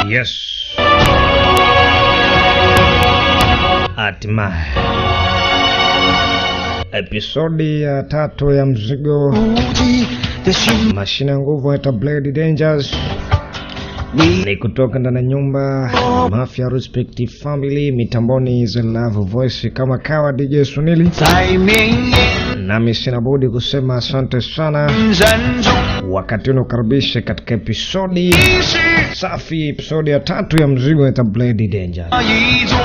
Yes. Hatimaye episodi ya tatu ya mzigo 无敌的心， mashine ya nguvu hata Blade Dangers 你 ni kutoka ndani ya nyumba Mafia Respect Family mitamboni The Love Voice kama kawa DJ Sunili 在绵延 nami sina budi kusema asante sana 人中， wakati unaokaribisha katika episodi 你是 safi episodi ya tatu ya mzigo hata Blade Dangers 那一座，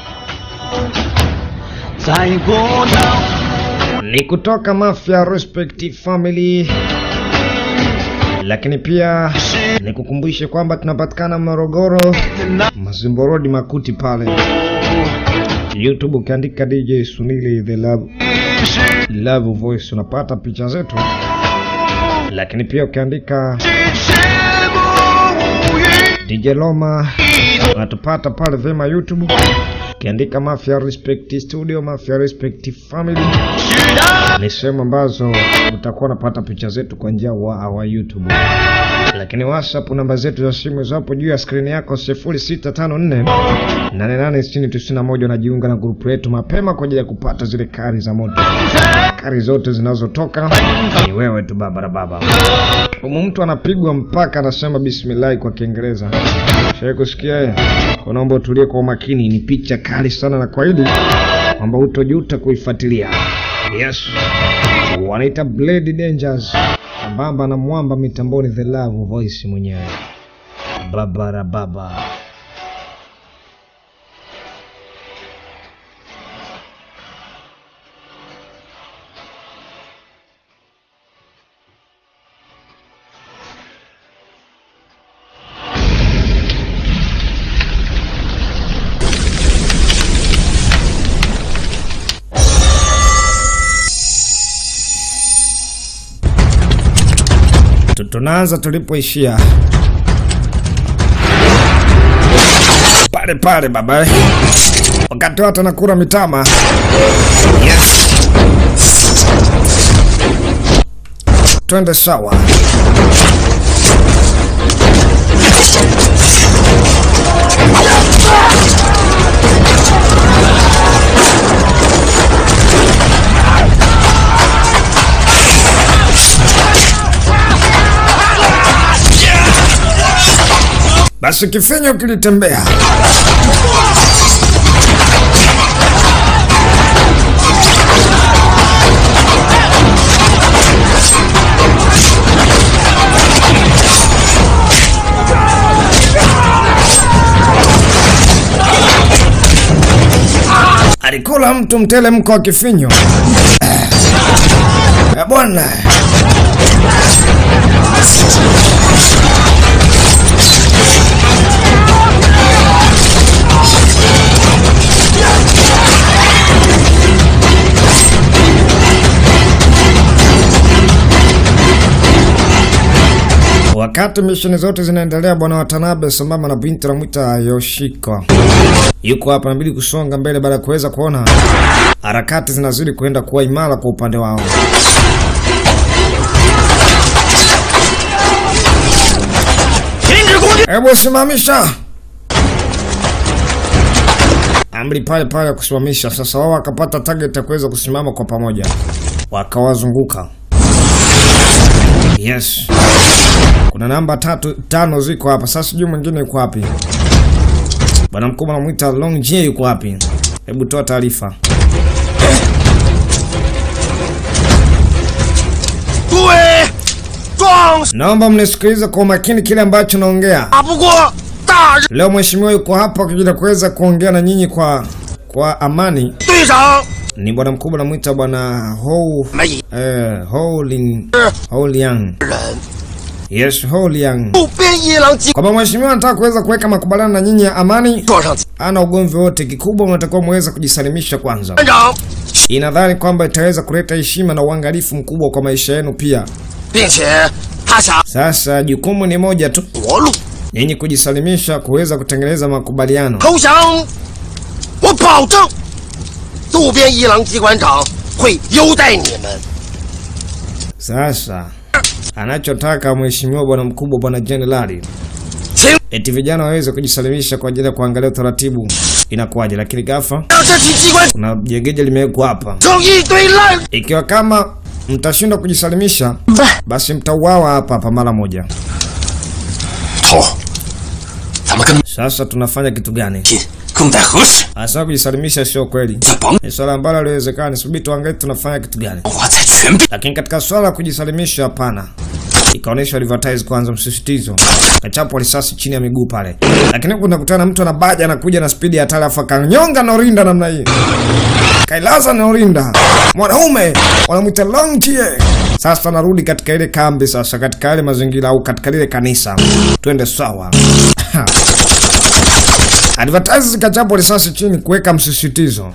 在波涛 ni kutoka Mafia Respect Family, lakini pia nikukumbushe kwamba tunapatikana Morogoro, 的那 Mazimbo Road, Makuti pale. YouTube ukiandika DJ Sunili the Love, 你是 Love Voice unapata picha zetu, lakini pia ukiandika 是不无语， DJ Loma unatupata pale vema YouTube. Ukiandika Mafia Respect Studio, Mafia Respect Family 是的， ni sehemu ambazo utakuwa unapata picha zetu kwa njia wa, wa YouTube. Lakini WhatsApp namba zetu za simu zapo juu ya skrini yako 0654 886091. Unajiunga na grupu letu mapema kwa ajili ya kupata zile kari za moto. Kari zote zinazotoka ni wewe tu baba baba. Humu mtu anapigwa mpaka anasema bismillah kwa Kiingereza. Shai kusikia eh? Kwa naomba utulie kwa umakini, ni picha kali sana na kwaidi kwamba utojuta kuifuatilia. Yes, wanaita Blade Dangers sambamba na mwamba mitamboni, the love voice mwenyewe babara baba. Tu- Tunaanza tulipoishia pale pale baba, eh. wakati watu wanakula mitama. Yes, twende sawa. Basi kifinyo kilitembea alikula mtu mtelemko wa kifinyo Eh, bwana Wakati misheni zote zinaendelea, bwana Watanabe sambamba na binti anamwita Yoshiko yuko hapa, inabidi kusonga mbele baada ya kuweza kuona harakati zinazidi kuenda kuwa imara kwa upande wao. Hebu simamisha amri pale pale ya kusimamisha. Sasa wao wakapata target ya kuweza kusimama kwa pamoja, wakawazunguka. Yes, kuna namba tatu tano ziko hapa. Sasa sijui mwingine yuko wapi. Bwana mkubwa anamwita Long J yuko wapi? Hebu toa taarifa. 诸位壮士 Naomba mnisikilize kwa umakini kile ambacho naongea. 打不过大日 Leo mheshimiwa yuko hapa kwa ajili ya kuweza kuongea na nyinyi kwa kwa amani. 队长 Ni bwana mkubwa anamwita bwana Hou 们以 eh, Hou Ling 是 Hou Liang. 人 Yes, Hou Liang. 渡边一郎机 Kwamba mheshimiwa anataka kuweza kuweka makubaliano na nyinyi ya amani. 坐上 Ana ugomvi wote, kikubwa mnatakiwa muweze kujisalimisha kwanza. 团长， Inadhani kwamba itaweza kuleta heshima na uangalifu mkubwa kwa maisha yenu pia. 并且他想 Sasa jukumu ni moja tu, 夺路 nyinyi kujisalimisha, kuweza kutengeneza makubaliano. 投降，我保证渡边一郎机关长会优待你们。 Sasa anachotaka mheshimiwa bwana mkubwa, bwana jenerali, 请 eti vijana waweze kujisalimisha kwa ajili ya kuangalia utaratibu inakuwaje, lakini ghafla 让这体机关 kuna jengeje limewekwa hapa. 成一堆烂 Ikiwa kama mtashindwa kujisalimisha, 喂， basi mtauawa hapa hapa mara moja. 头，咱们跟他们 Sasa tunafanya kitu gani? 拼，更待何时？ Hasa kujisalimisha sio kweli, 再绑 ni swala ambalo haliwezekani. Subiri tuangalie tunafanya kitu gani. 我在全变。 Lakini katika swala la kujisalimisha, hapana. Ikaonyesha advertise kwanza, msisitizo, kachapwa risasi chini ya miguu pale, lakini huku nakutana na mtu anabaja, anakuja na spidi ya hatari, afu akanyonga Norinda namna hii, kailaza Norinda, mwanaume wanamwita Longtie. Sasa narudi katika ile kambi, sasa katika yale mazingira au katika lile kanisa, twende sawa. advertise zikachapwa risasi chini kuweka msisitizo.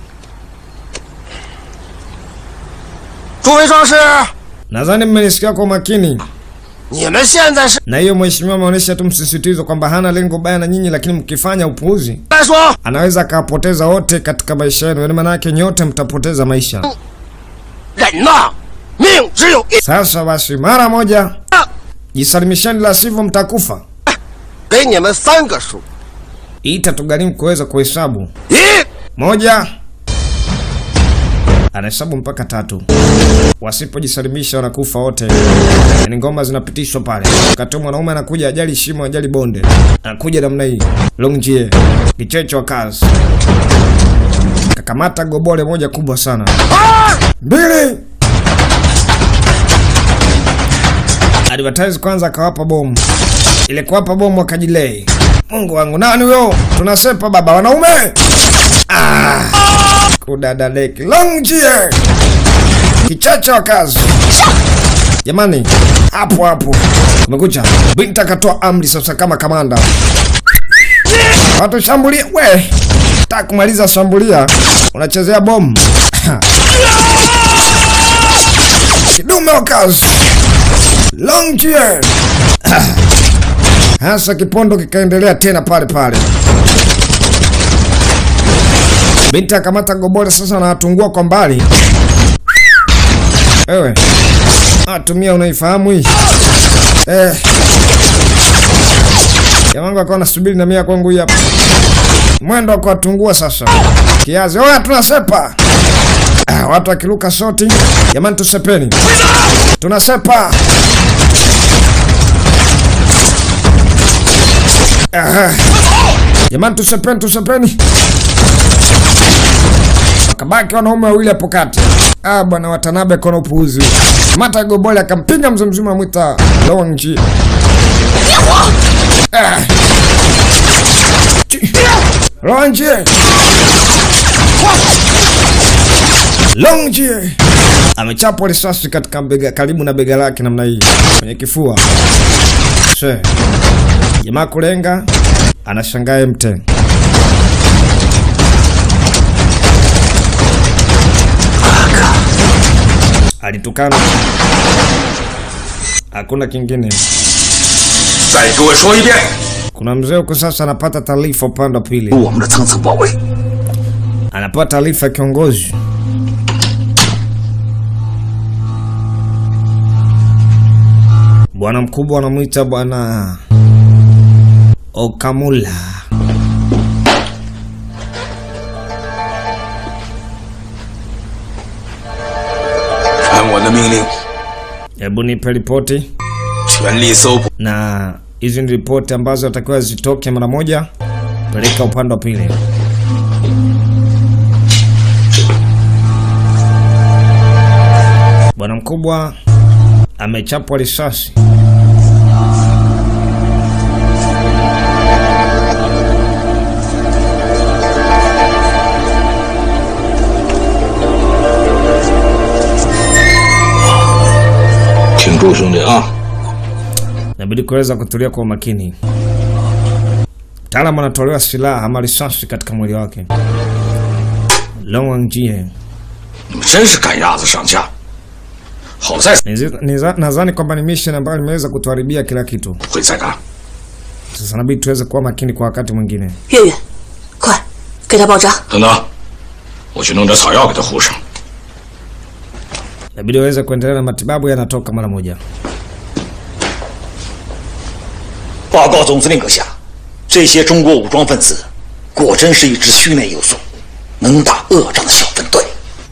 诸位壮士， Nadhani mmenisikia kwa makini. 你们现在是 na hiyo mheshimiwa ameonyesha tu msisitizo kwamba hana lengo baya na nyinyi, lakini mkifanya upuuzi 来说， anaweza akawapoteza wote katika maisha yenu, yaani maanake nyote mtapoteza maisha. 人呐，命只有一， Sasa basi, mara moja jisalimisheni, la sivyo mtakufa. 给你们三个数： Hii itatugharimu kuweza kuhesabu. 一、 Moja, anahesabu mpaka tatu. Wasipojisalimisha wanakufa wote. Yaani ngoma zinapitishwa pale. Wakati mwanaume anakuja, ajali shimo, ajali bonde, anakuja namna hii, longjie kichecho wa kazi, kakamata gobole moja kubwa sana, 二、 mbili. Advertise kwanza akawapa bomu, ile kuwapa bomu akajilei. Mungu wangu, nani huyo? Tunasepa baba, wanaume ah, kudadadeki longjie kichacha wa kazi. Jamani, hapo hapo umekucha. Binti akatoa amri sasa kama kamanda, watu shambulia. We taka kumaliza shambulia, unachezea bomu kidume wa kazi longjie hasa kipondo kikaendelea tena pale pale. Binti akamata gobole sasa, anatungua kwa mbali. Wewe atumia, unaifahamu hii eh? Jamangu akawa nasubiri na mia kwangu hii hapa, mwendo wa kuwatungua sasa kiazi. Oya, tunasepa ah, watu akiruka shoti. Jamani, tusepeni, tunasepa Aha. Jamani, tusepeni, tusepeni. Wakabaki wanaume wawili hapo kati. Ah, bwana Watanabe kona upuuzi. Mata gobole akampiga mzee mzima amwita Longi. Ah. Chi- Longi. Longi. Amechapwa risasi katika bega karibu na bega lake namna hii kwenye kifua. She. Jamaa kulenga anashangaa mte. Alitukana, hakuna kingine. 再给我说一遍， Kuna mzee huko sasa anapata taarifa upande wa pili, 我们的层层包围， anapata taarifa ya kiongozi bwana mkubwa anamwita bwana Okamula. 按我的命令， Hebu nipe ripoti, 全力搜捕 na hizi ni ripoti ambazo atakiwa zitoke mara moja, peleka upande wa pili. Bwana mkubwa amechapwa risasi. “挺住，兄弟啊！ Inabidi kuweza kutulia kwa umakini. Mtaalamu anatolewa silaha ama risasi katika mwili wake. Long Wangjie 你们真是赶鸭子上架。好在 Nizi- niza- nadhani kwamba ni mission ambayo limeweza kutuharibia kila kitu. 会再干。 Sasa inabidi tuweze kuwa makini kwa wakati mwingine. 月月，快给他包扎。 等等，我去弄点草药给他糊上。 Inabidi waweze kuendelea na matibabu, yanatoka mara moja. 报告总司令阁下， 这些中国武装分子果真是一支虚内有素、能打恶仗的小分队。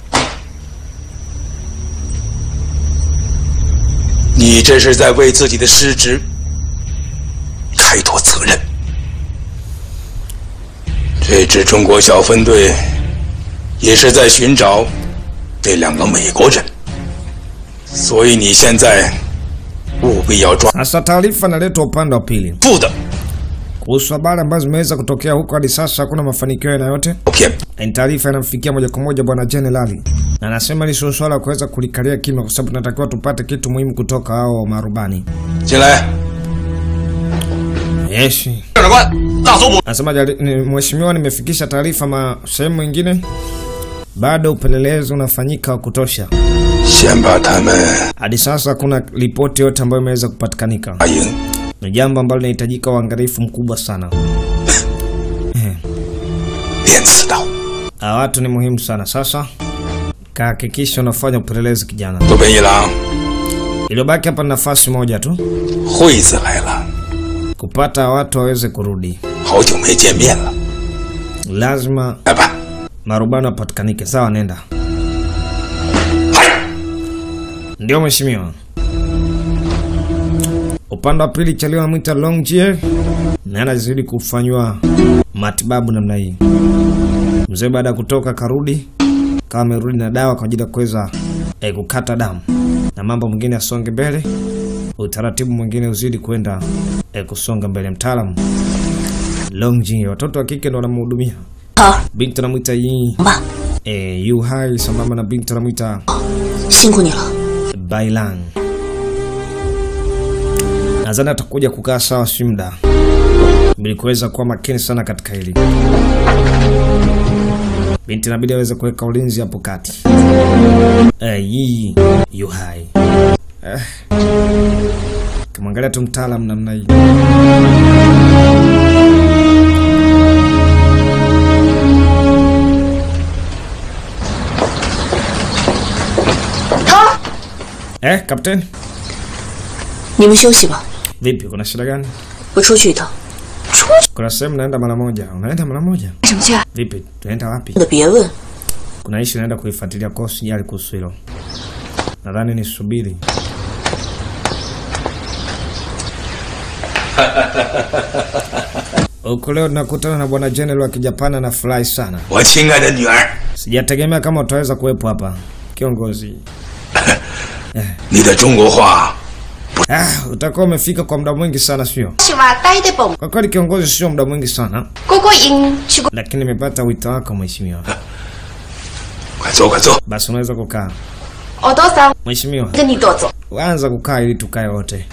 你这是在为自己的失职开脱责任。这支中国小分队也是在寻找那两个美国人，所以你现在务必要抓 Sasa taarifa inaletwa upande wa pili 住的 kuhusu habari ambazo zimeweza kutokea huko. Hadi sasa hakuna mafanikio aina yote. 照片。 Ni taarifa inamfikia moja kwa moja bwana jenerali, na anasema ni sio swala la kuweza kulikalia kimya, kwa sababu tunatakiwa tupate kitu muhimu kutoka hao marubani. 进来， Yes. 长官，大搜捕 Anasema jali- ni- mheshimiwa, nimefikisha taarifa ma sehemu nyingine, bado upelelezi unafanyika wa kutosha. 先把他们 Hadi sasa hakuna ripoti yote ambayo imeweza kupatikanika. 打赢。 Ni jambo ambalo linahitajika uangalifu mkubwa sana. 练刺刀， Hawa watu ni muhimu sana. Sasa kahakikisha unafanya upelelezi kijana. 渡边一郎， Iliyobaki hapa ni nafasi moja tu, 惠子来了， kupata watu waweze kurudi. 好久没见面了， Lazima 来吧。 marubani wapatikanike. Sawa, nenda. 嗨， Ndio mheshimiwa. Upande wa pili Chalio anamwita Longjie na anazidi kufanywa matibabu namna hii. Mzee baada ya kutoka karudi kama amerudi na dawa kwa ajili ya kuweza eh, kukata damu na mambo mengine yasonge mbele, utaratibu mwingine uzidi kwenda eh, kusonga mbele. Mtaalamu Longjie, watoto wa kike ndo wanamhudumia 好， binti, anamwita Yi 吧， eh, Yu Hai sambamba na binti anamwita 辛苦你了。 Bailan. Nadhani atakuja kukaa sawa si muda, ili kuweza kuwa makini sana katika hili. Binti inabidi aweze kuweka ulinzi hapo kati. Eh, yii yu hai eh. Kimwangalia tu mtaalam namna hii. Eh, kapteni, 你们休息吧， vipi? Kuna shida gani? 我出去一趟。 Kuna sehemu naenda mara moja. Unaenda mara moja? 什么去？ Vipi? Tunaenda wapi? 的别问， Kuna ishi naenda kuifuatilia kwa sijali kuhusu hilo. Nadhani nisubiri. Huko leo tunakutana na bwana General wa Kijapani anafurahi sana. 我亲爱的女儿， Sijategemea kama utaweza kuwepo hapa. Kiongozi. 你的中国话 Ah, utakuwa umefika kwa muda mwingi sana sio? 是話低啲部 Kwa kweli kiongozi, sio muda mwingi sana, 嗰個應出個 lakini nimepata wito wako mheshimiwa. 快坐，快坐。 Basi unaweza kukaa. 我多想 Mheshimiwa, 跟你多做。 anza kukaa ili tukae wote.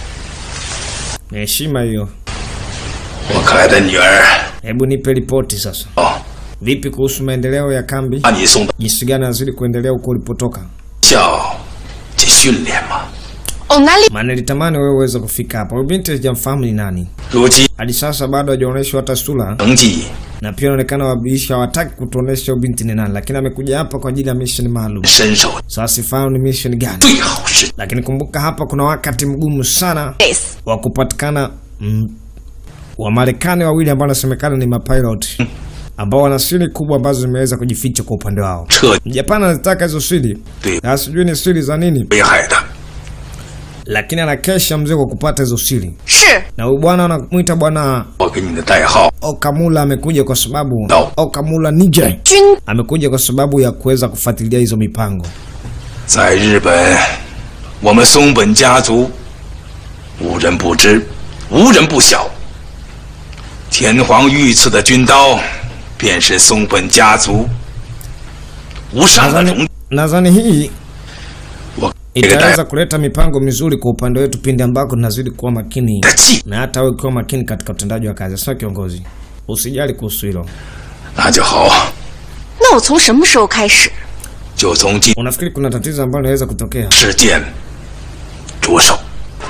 Ni heshima hiyo. 我可爱的女儿， Hebu nipe ripoti sasa. 哦， Vipi kuhusu maendeleo ya kambi? 把你送到 Jinsi gani nazidi kuendelea huko ulipotoka? 校去训练吗？ 我哪裡 Maana nilitamani wewe uweze kufika hapa. Huyu binti sijamfahamu ni nani. 如今 Hadi sasa bado hajaonyeshwa hata sura 成绩 na pia inaonekana wabishi hawataki kutuonesha huyu binti ni nani, lakini amekuja hapa kwa ajili ya mission maalum. 身手 Sasa sifahamu ni mission gani, 最好是 lakini kumbuka hapa kuna wakati mgumu sana ？base wa kupatikana mm, Wamarekani wawili ambao wanasemekana ni mapilot ambao wana siri kubwa ambazo zimeweza kujificha kwa upande wao. 彻 Japani anazitaka hizo siri 对 na sijui ni siri za nini, 危害的。 lakini anakesha mzee kwa kupata hizo siri. 是 Na huyu bwana anamwita bwana 我给你的代号 Okamula amekuja kwa sababu No. Okamula Ninja 軍 amekuja kwa sababu ya kuweza kufuatilia hizo mipango. 在日本，我们松本家族无人不知，无人不晓。天皇御赐的军刀，便是松本家族无上的荣 Nadhani nadhani hii 我这个代 itaweza kuleta mipango mizuri kwa upande wetu pindi ambako tunazidi kuwa makini 的气， na hata wewe ukiwa makini katika utendaji wa kazi. Sasa kiongozi, usijali kuhusu hilo. 那就好， 那我從什麼時候開始？ 就从今 Unafikiri kuna tatizo ambalo linaweza kutokea? 事件着手。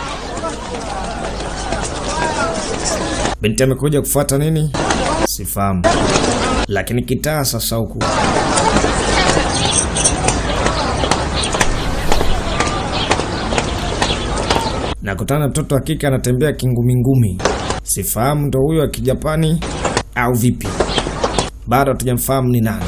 Binti amekuja kufuata nini? Sifahamu, lakini kitaa sasa huku nakutana na mtoto wa kike anatembea kingumingumi, sifahamu ndo huyo wa kijapani au vipi, bado hatujamfahamu ni nani.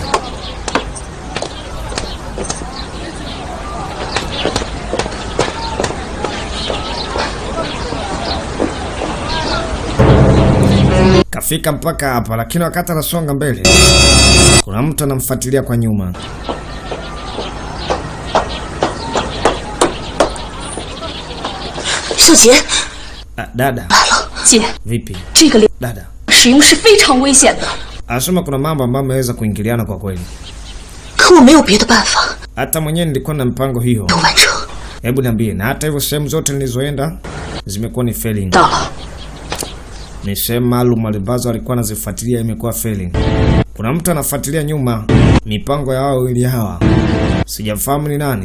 Kafika mpaka hapa, lakini wakati anasonga mbele, kuna mtu anamfuatilia kwa nyuma. 秀杰， Ah, dada 姐， vipi? 这个脸 Dada 使用是非常危险的。 anasema kuna mambo ambayo ameweza kuingiliana kwa kweli. 可我没有别的办法 Hata mwenyewe nilikuwa na mpango hiyo. 都完成。 Hebu niambie, na hata hivyo sehemu zote nilizoenda zimekuwa ni failing. 到了， Ni sehemu maalum ambazo alikuwa anazifuatilia imekuwa failing. Kuna mtu anafuatilia nyuma mipango ya wao wawili hawa, sijafahamu ni nani.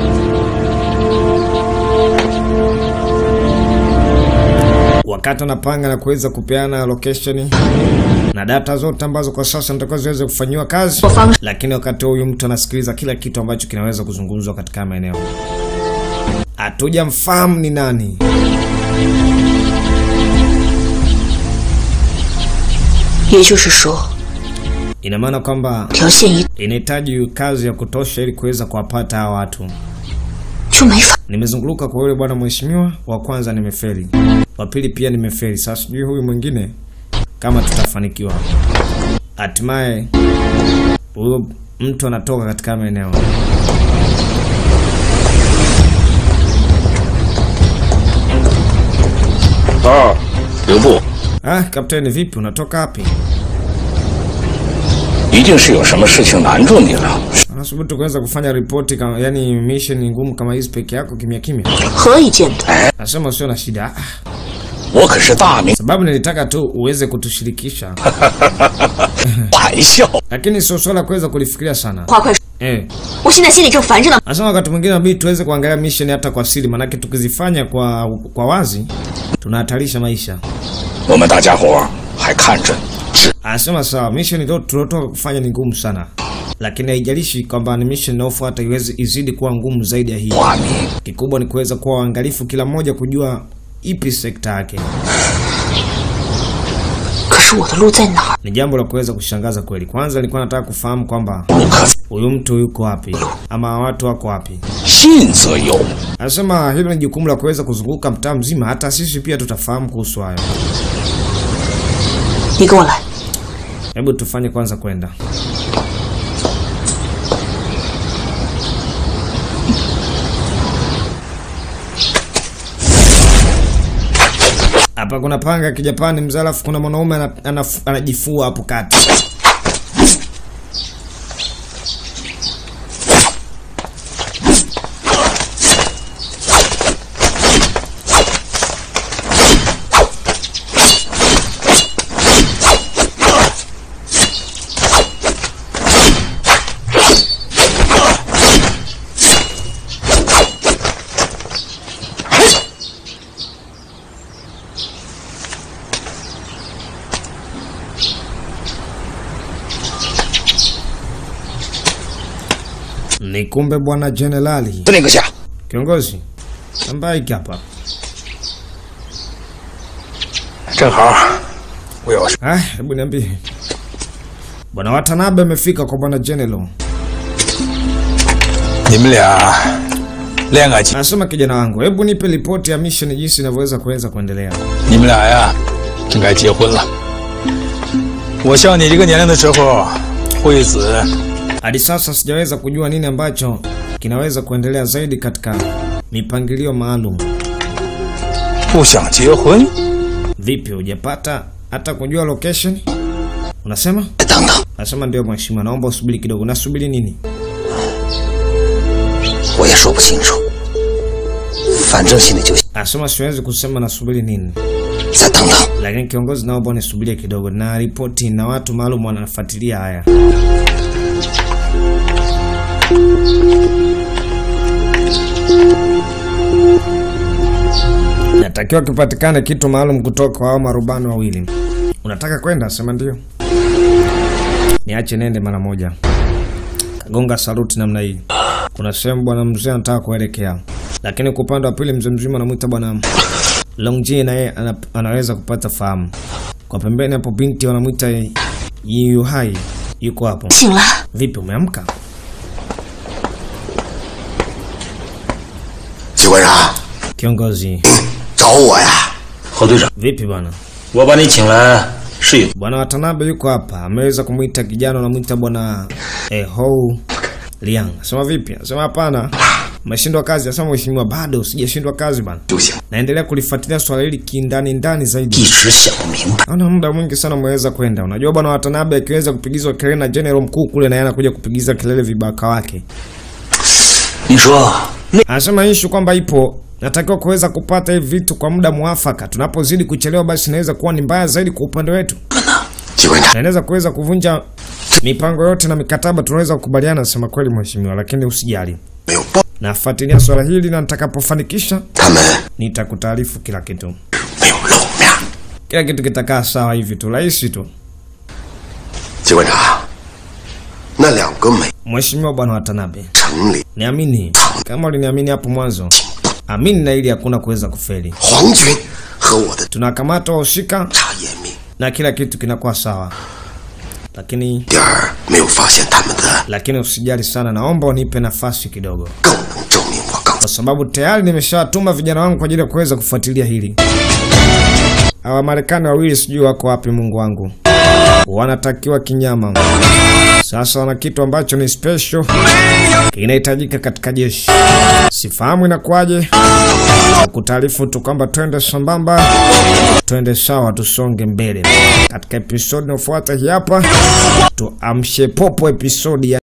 Wakati anapanga na kuweza kupeana location na data zote ambazo kwa sasa natakiwa ziweze kufanyiwa kazi, lakini wakati huo huyu mtu anasikiliza kila kitu ambacho kinaweza kuzungumzwa katika maeneo. Hatujamfahamu ni nani. 也就是说， Ina maana kwamba 条线一 inahitaji kazi ya kutosha ili kuweza kuwapata hawa watu. 就没法。 Nimezunguluka kwa yule bwana mheshimiwa, wa kwanza nimefeli, wa pili pia nimefeli. Sasa sijui huyu mwingine kama tutafanikiwa. Hatimaye huyo mtu anatoka katika maeneo 哦，刘部， ah. Kapteni, vipi, unatoka wapi? 一定是有什么事情难住你了。 Anasubutu kuweza kufanya ripoti kama, yani mission ngumu kama hizi peke yako kimya kimya. 何以见得？ Nasema usio na shida, ah, 我可是大明 sababu nilitaka tu uweze kutushirikisha, 玩笑。 lakini sio swala kuweza kulifikiria sana 话快说， eh. 我现在心里正烦着呢。 Nasema wakati mwingine inabidi tuweze kuangalia mission hata kwa siri, manake tukizifanya kwa kwa wazi tunahatarisha maisha. 我们大家伙还看着， Anasema sawa, mission ndio tuliotoka kufanya ni ngumu sana, lakini haijalishi kwamba ni mission inayofuata iweze izidi kuwa ngumu zaidi ya hii. 华明 Kikubwa ni kuweza kuwa waangalifu, kila mmoja kujua ipi sekta yake. 可是我的路在哪儿？ Ni jambo la kuweza kushangaza kweli. Kwanza nilikuwa nataka kufahamu kwamba 不可 huyu mtu yuko wapi ama watu wako wapi. 信则有。 Anasema hilo ni jukumu la kuweza kuzunguka mtaa mzima, hata sisi pia tutafahamu kuhusu hayo. 你跟我来。 Hebu tufanye kwanza kwenda. Hapa kuna panga ya kijapani mzee, alafu kuna mwanaume ana- anaf- anajifua hapo kati. Ni kumbe bwana jenerali 那个下， kiongozi ambaye hiki hapa. 正好我有事。 Ah, hebu niambie. Bwana Watanabe amefika kwa bwana general. 你们俩练个几？ Anasema kijana wangu, hebu nipe ripoti ya mission jinsi inavyoweza kuweza kuendelea. 你们俩呀，真该结婚了。我像你这个年龄的时候，惠子 Hadi sasa sijaweza kujua nini ambacho kinaweza kuendelea zaidi katika mipangilio maalum. 不想结婚， Vipi, hujapata hata kujua location? Unasema? 等等， Nasema ndio mheshimiwa, naomba usubiri kidogo. Nasubiri nini? 我也说不清楚，反正现在就 Anasema siwezi kusema nasubiri nini, 再等等。 lakini kiongozi, naomba nisubirie kidogo, na ripoti na watu maalum wanafuatilia haya. Natakiwa kipatikane kitu maalum kutoka kwa hao marubani wawili. Unataka kwenda? Sema ndio. Niache nende mara moja. Kagonga saluti namna hii. Kuna sehemu bwana mzee anataka kuelekea. lakini kwa upande wa pili mzee mzima anamwita bwana Longji, naye ana, anaweza kupata fahamu. Kwa pembeni hapo binti wanamwita Yu Hai yuko hapo. 醒了， Vipi, umeamka? 机关长， Kiongozi, 找我呀？ 侯队长， vipi bwana? 我把你请来是有 Bwana Watanabe yuko hapa, ameweza kumwita kijana, anamwita bwana eh, Hou Liang. Sema vipi? Sema hapana, umeshindwa kazi. Asema mheshimiwa, bado sijashindwa kazi bwana, 就行， naendelea kulifuatilia swala hili kindani ndani 一 zaidi. 时想不明白。 Ana muda mwingi sana umeweza kwenda. Unajua bwana Watanabe akiweza kupigizwa kelele na general mkuu kule, na yeye anakuja kupigiza kelele vibaka wake. 你说 Anasema ishu kwamba ipo natakiwa kuweza kupata hivi vitu kwa muda mwafaka. Tunapozidi kuchelewa, basi inaweza kuwa ni mbaya zaidi kwa upande wetu. 机关长， na inaweza kuweza kuvunja mipango yote na mikataba tunaweza kukubaliana, sema kweli mheshimiwa, lakini usijali, 没有报， nafuatilia swala hili na nitakapofanikisha 他们 nitakutaarifu kila kitu. 没有露面。 Kila kitu kitakaa sawa hivi tu, rahisi tu. 机关长，那两个美 Mheshimiwa bwana Watanabe, 城里 niamini kama uliniamini hapo mwanzo, amini na ili hakuna kuweza kufeli. 皇军和我的 Tunakamata wahusika 查严密， na kila kitu kinakuwa sawa, lakini 点儿没有发现他们的， lakini usijali sana, naomba unipe nafasi kidogo. 更能证明我刚才 kwa sababu tayari nimeshawatuma vijana wangu kwa ajili ya kuweza kufuatilia hili. Hawa Marekani wawili sijui wako wapi, Mungu wangu, wanatakiwa kinyama. Sasa wana kitu ambacho ni special kinahitajika katika jeshi. Sifahamu inakuwaje, kutaarifu tu kwamba twende sambamba, twende sawa, tusonge mbele. Katika episodi inayofuata hii hapa, tuamshe popo episodi ya